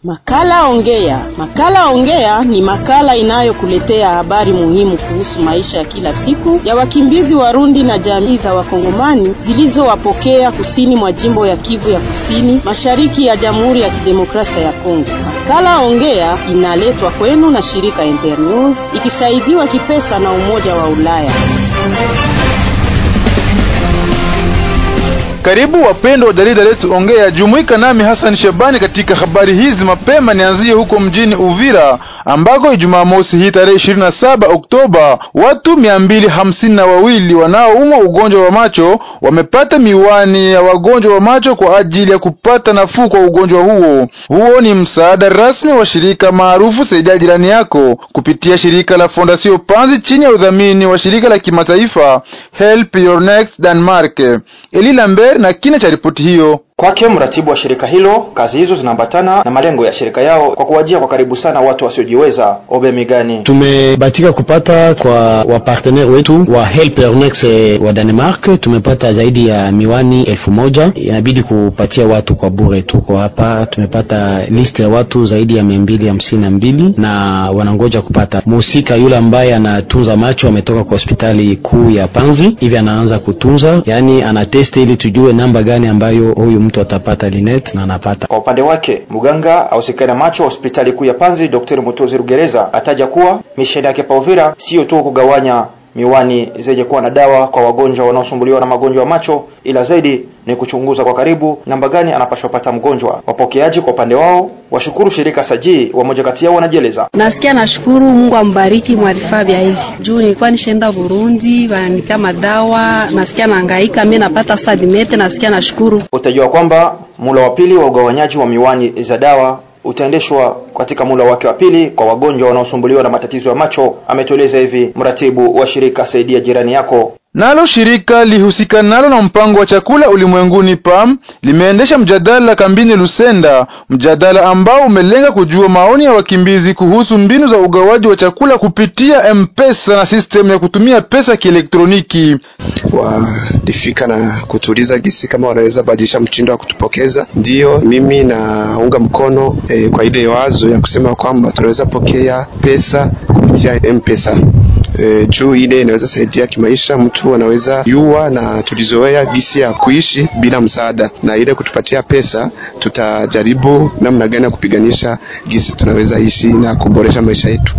Makala Ongea. Makala Ongea ni makala inayokuletea habari muhimu kuhusu maisha ya kila siku ya wakimbizi Warundi na jamii za Wakongomani zilizowapokea kusini mwa jimbo ya Kivu ya Kusini, mashariki ya Jamhuri ya Kidemokrasia ya Kongo. Makala Ongea inaletwa kwenu na shirika Ember News ikisaidiwa kipesa na Umoja wa Ulaya. Karibu wapendwa wa jarida letu Ongea, jumuika nami Hassan Shabani katika habari hizi. Mapema nianzie huko mjini Uvira ambako Ijumaa mosi hii tarehe 27 Oktoba watu mia mbili hamsini na wawili wanaoumwa ugonjwa wa macho wamepata miwani ya wagonjwa wa macho kwa ajili ya kupata nafuu kwa ugonjwa huo. Huo ni msaada rasmi wa shirika maarufu Saidia Jirani Yako kupitia shirika la Fondation Panzi chini ya udhamini wa shirika la kimataifa Help Your Next Denmark. Eli Lambert na kina cha ripoti hiyo. Kwake mratibu wa shirika hilo, kazi hizo zinaambatana na malengo ya shirika yao kwa kuwajia kwa karibu sana watu wasiojiweza. Obe Migani: tumebatika kupata kwa wapartenere wetu wa Help Your Next wa Denmark, tumepata zaidi ya miwani elfu moja inabidi kupatia watu kwa bure. Tuko hapa tumepata list ya watu zaidi ya mia mbili hamsini na mbili na wanangoja kupata. Mhusika yule ambaye anatunza macho ametoka kwa hospitali kuu ya Panzi, hivi anaanza kutunza, yani anateste ili tujue namba gani ambayo huyu mtu atapata linet na anapata. Kwa upande wake mganga ausikana macho hospitali kuu ya Panzi Dr. Mutozi Rugereza ataja kuwa misheni yake pa Uvira sio tu kugawanya miwani zenye kuwa na dawa kwa wagonjwa wanaosumbuliwa na magonjwa ya macho, ila zaidi ni kuchunguza kwa karibu namba gani anapashwa pata mgonjwa. Wapokeaji kwa upande wao washukuru shirika Sajii, wamoja kati yao wanajieleza. Nasikia nashukuru Mungu ambariki mwalifaa vya hivi juu nilikuwa nishaenda Burundi, wananika madawa, nasikia nahangaika mimi napata sadinete, nasikia nashukuru. Utajua kwamba mula wa pili wa ugawanyaji wa miwani za dawa utaendeshwa katika mula wake wa pili kwa wagonjwa wanaosumbuliwa na matatizo ya macho, ametueleza hivi mratibu wa shirika Saidia Jirani Yako. Nalo shirika lihusikanalo na mpango wa chakula ulimwenguni PAM limeendesha mjadala kambini Lusenda, mjadala ambao umelenga kujua maoni ya wakimbizi kuhusu mbinu za ugawaji wa chakula kupitia M-Pesa na sistemu ya kutumia pesa kielektroniki. Walifika na kutuuliza gisi kama wanaweza badilisha mtindo wa kutupokeza. Ndiyo, mimi naunga mkono eh, kwa ile wazo ya kusema kwamba tunaweza pokea pesa kupitia M-Pesa. E, juu ile inaweza saidia kimaisha, mtu anaweza yua na tulizoea gisi ya kuishi bila msaada, na ile kutupatia pesa, tutajaribu namna gani ya kupiganisha gisi tunaweza ishi na kuboresha maisha yetu.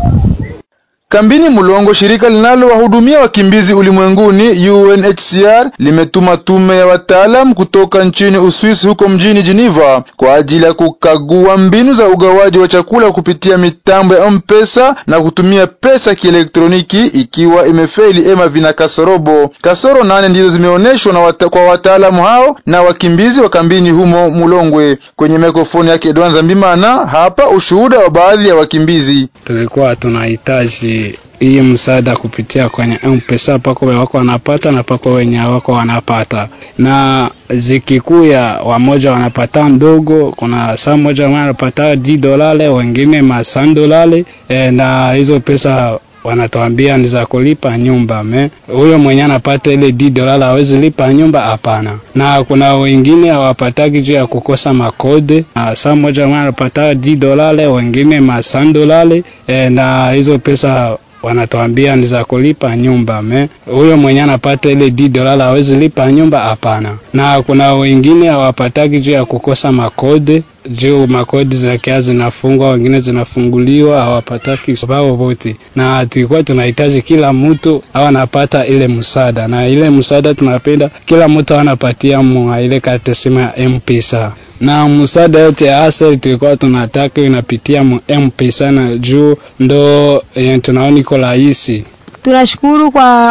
Kambini Mulongo, shirika linalowahudumia wakimbizi ulimwenguni UNHCR limetuma tume ya wataalamu kutoka nchini Uswisi huko mjini Geneva kwa ajili ya kukagua mbinu za ugawaji wa chakula kupitia mitambo ya M-Pesa na kutumia pesa kielektroniki, ikiwa imefeli ema vina kasorobo. Kasoro nane ndizo zimeonyeshwa na wata, kwa wataalamu hao na wakimbizi wa kambini humo Mulongwe. Kwenye mikrofoni yake Edwan Zambimana, hapa ushuhuda wa baadhi ya wakimbizi. Tulikuwa tunahitaji hii msaada kupitia kwenye M-Pesa, pako wako wanapata na pako wenye wako wanapata, na zikikuya wamoja wanapata ndogo. Kuna saa moja wanapata di dolale, wengine masan dolale e, na hizo pesa wanatuambia ni za kulipa nyumba me huyo mwenye anapata ile di dolala hawezi lipa nyumba, hapana. Na kuna wengine hawapataki juu ya kukosa makode, na saa moja wanapata di dolale, wengine masan dolale e, na hizo pesa wanatuambia ni za kulipa nyumba me huyo mwenye anapata ile di dolala hawezi lipa nyumba, hapana. Na kuna wengine hawapataki juu ya kukosa makode juu makodi zakia zinafungwa, wengine zinafunguliwa, hawapataki sababu wote, na tulikuwa tunahitaji kila mtu au anapata ile msaada, na ile msaada tunapenda kila mtu anapatia mwa ile karte simu ya M-Pesa na msaada yote ya asili tulikuwa tunataka inapitia mu M-Pesa na juu ndo e, tunaoni iko rahisi. Tunashukuru kwa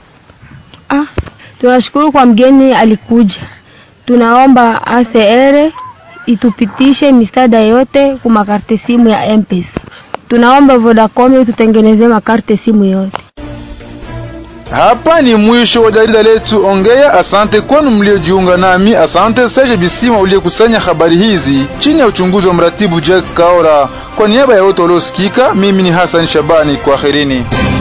ah, tunashukuru kwa mgeni alikuja. Tunaomba ACR itupitishe misaada yote kwa makarte simu ya M-Pesa. Tunaomba Vodacom tutengenezee makarte simu yote. Hapa ni mwisho wa jarida letu Ongea. Asante kwenu mliojiunga nami. Asante Serge Bisima uliyekusanya habari hizi chini ya uchunguzi wa mratibu Jack Kaora. Kwa niaba ya wote waliosikika, mimi ni Hassan Shabani, kwaherini.